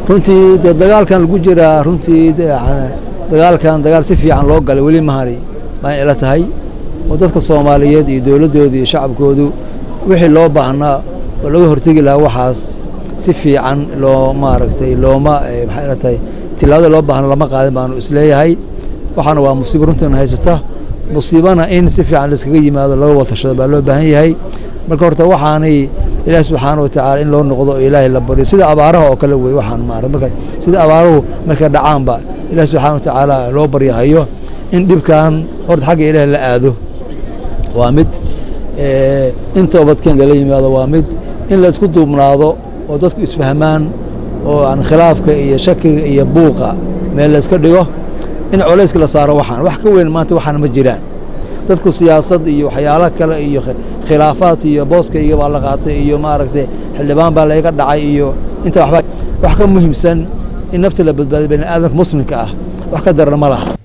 runtii dee dagaalkan lagu jiraa runtii dagaalkan dagaal si fiican loo galay weli mahani baan ila tahay oo dadka soomaaliyeed iyo dowladdooda iyo shacabkoodu wixii loo baahnaa oo laga hortegi lahaa waxaas si fiican loo maaragtay looma maxay ila tahay tilaabada loo baahna lama qaadin baanu isleeyahay waxaana waa musiibo runtiina haysata musiibana in si fiican laiskaga yimaado laga watashado baa loo baahan yahay marka horta waxaanay ilaahi subxaana watacaala in loo noqdo oo ilaahay la baryo sida abaaraha oo kale wey waxaan maarata marka sida abaaruhu markay dhacaanba ilaahi subxaana watacaala loo baryahayo in dhibkan horta xagga ilaahi la aado waa mid in toobadkeen lala yimaado waa mid in la isku duubnaado oo dadku isfahmaan oo aan khilaafka iyo shakiga iyo buuqa meel la iska dhigo in colayska la saaro waxaan wax ka weyn maanta waxaan ma jiraan dadku siyaasad iyo waxyaalo kale iyo khilaafaad iyo booskayga baa la qaatay iyo maaragtay xildhibaan baa layga dhacay iyo inta waxba wax ka muhiimsan in nafta la badbaadiyo bani aadamka muslimka ah wax ka darana ma laha